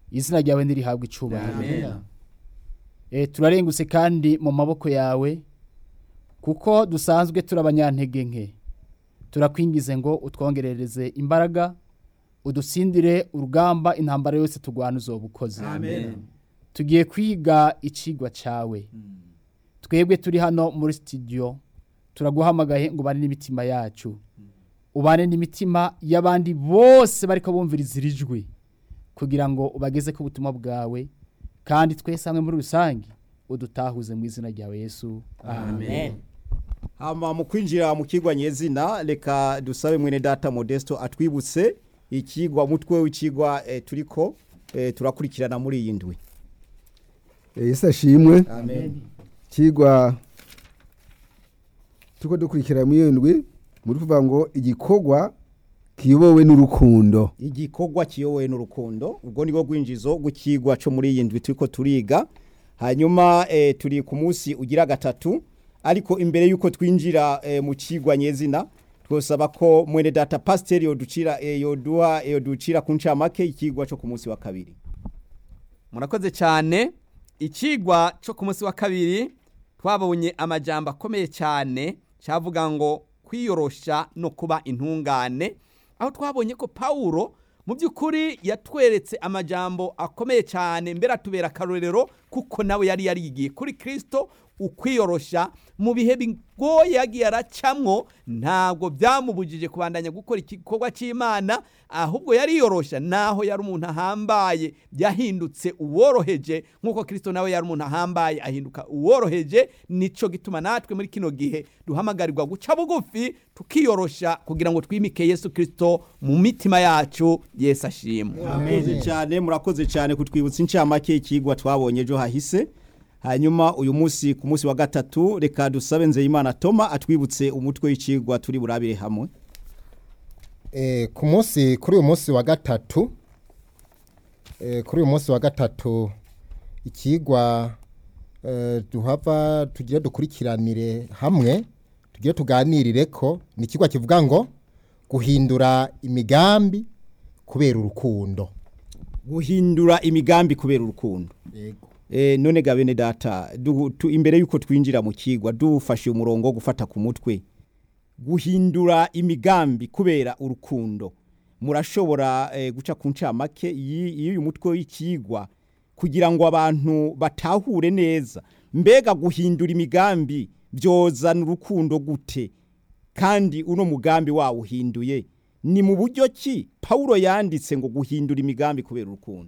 izina ryawe ntirihabwe icubahiro Amen. Eh, turarengutse kandi mu maboko yawe kuko dusanzwe turi abanyantege nke turakwingize ngo utwongerereze imbaraga udutsindire urugamba intambara yose turwana uzoba ukoze Amen. tugiye kwiga icigwa cawe twebwe turi hano muri studio turaguhamagaye ngo ubane n'imitima yacu ubane n'imitima y'abandi bose bariko bumviriza iri jwi kugira ngo ubageze ku butumwa bwawe kandi twese hamwe muri rusange udutahuze mu izina ryawe yesu Amen. hama mu kwinjira mu kigwa nyezina reka dusabe mwene data modesto atwibutse ikigwa mutwe w'ikigwa eh, turiko eh, turakurikirana muri iyi ndwi yesu ashimwe amen kigwa tuko dukurikira muri iyo ndwi muri kuvuga ngo igikorwa kiyobowe n'urukundo igikorwa kiyobowe n'urukundo ubwo nibwo rwinjizo rw'ikigwa cyo muri iyi ndwi turiko turiga hanyuma eh, turi ku munsi ugira gatatu ariko imbere y'uko twinjira eh, mu kigwa nyezina twosaba ko mwene data pasiteri yoducira eh, yoduha yoducira ku ncamake ikigwa cyo ku munsi wa kabiri murakoze cyane ikigwa cyo ku munsi wa kabiri twabonye amajambo akomeye cyane cyavuga ngo kwiyorosha no kuba intungane aho twabonye ko pawulo mu by'ukuri yatweretse amajambo akomeye cyane mbere atubera akarorero kuko nawe yari yarigiye kuri kirisito ukwiyorosha mu bihe bigoye yagiye aracamwo ntabwo byamubujije kubandanya gukora igikorwa cy'imana ahubwo yariyorosha naho yari umuntu ahambaye yahindutse uworoheje nk'uko kirisito nawe yari umuntu ahambaye ahinduka uworoheje nico gituma natwe muri kino gihe duhamagarirwa guca bugufi tukiyorosha kugira ngo twimike yesu kirisito mu mitima yacu yesu ashimwe murakoze cyane murakoze cyane kutwibutsa incamake ikigwa twabonye ejo hahise hanyuma uyu munsi ku munsi wa gatatu reka dusabe nzeyimana toma atwibutse umutwe w'ikigwa turi burabire hamwe Eh, ku munsi kuri uyu munsi wa gatatu eh, kuri uyu munsi wa gatatu ikigwa eh, duhava tugire dukurikiranire hamwe tugire tuganirire ko ni ikigwa kivuga ngo guhindura imigambi kubera urukundo guhindura imigambi kubera urukundo yego e, none ga bene data du, tu, imbere yuko twinjira mu kigwa dufashe umurongo wo gufata ku mutwe guhindura imigambi kubera urukundo murashobora e, guca ku ncamake y'uyu mutwe w'ikigwa kugira ngo abantu batahure neza mbega guhindura imigambi byozana urukundo gute kandi uno mugambi wawuhinduye ni mu buryo ki pawulo yanditse ngo guhindura imigambi kubera urukundo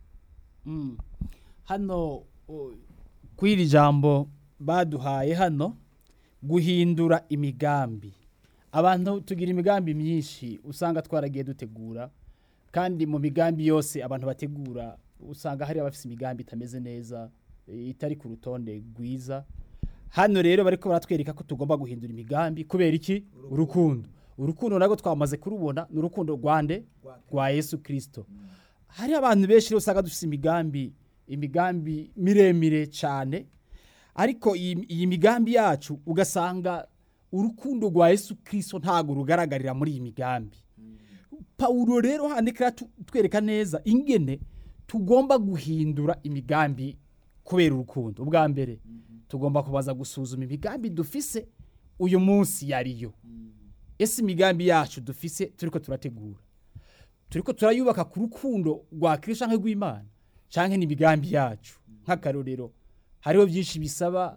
Mm. hano o, kw'iri jambo baduhaye hano guhindura imigambi abantu tugira imigambi myinshi usanga twaragiye dutegura kandi mu migambi yose abantu bategura usanga hari abafite imigambi itameze neza e, itari ku rutonde rwiza hano rero bariko baratwereka ko tugomba guhindura imigambi kubera iki urukundo urukundo narwo twamaze kurubona ni urukundo rwande rwa yesu kirisito hari abantu benshi rero usanga dufite imigambi imigambi miremire cyane ariko iyi iyi migambi yacu ugasanga urukundo rwa yesu kirisito ntabwo rugaragarira muri iyi migambi pawulo rero handikira tu- twereka neza ingene tugomba guhindura imigambi kubera urukundo ubwa mbere tugomba kubaza gusuzuma imigambi dufise uyu munsi yariyo ese imigambi yacu dufise turiko turategura turiko turayubaka ku rukundo rwa kirisito canke rw'imana canke n'imigambi yacu nk'akarorero hariho byinshi bisaba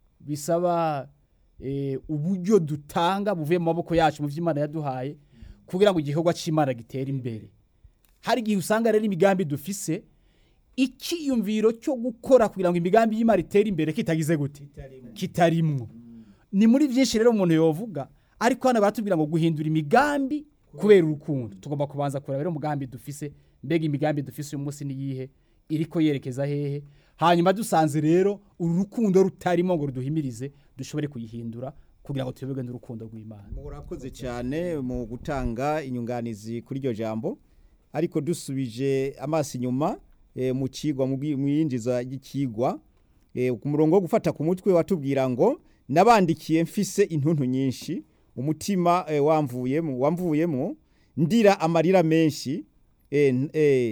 bisaba eh, uburyo dutanga buvuye mu maboko yacu mu vy'imana yaduhaye kugira ngo igikorwa c'imana gitere imbere hari igihe usanga rero imigambi dufise ikiyumviro cyo gukora kugira ngo imigambi y'imana itere imbere kitagize gute kitarimwo ni muri byinshi rero umuntu yovuga ariko hano baratubwira ngo guhindura imigambi kubera urukundo tugomba kubanza kureba rero umugambi dufise mbega imigambi dufise uyu munsi niyihe iriko yerekeza hehe hanyuma dusanze rero uru rukundo rutarimo ngo ruduhimirize dushobore kuyihindura kugira ngo tuyoberwe n'urukundo rw'imana murakoze cyane mu gutanga inyunganizi kuri iryo jambo ariko dusubije amaso inyuma eh, mu kigwa mu bwi- mu yinjiza ry'ikigwa eh, ku murongo wo gufata ku mutwe watubwira ngo nabandikiye mfise intuntu nyinshi umutima eh, wamvuyemo wamvuyemo ndira amarira menshi eh, n- eh,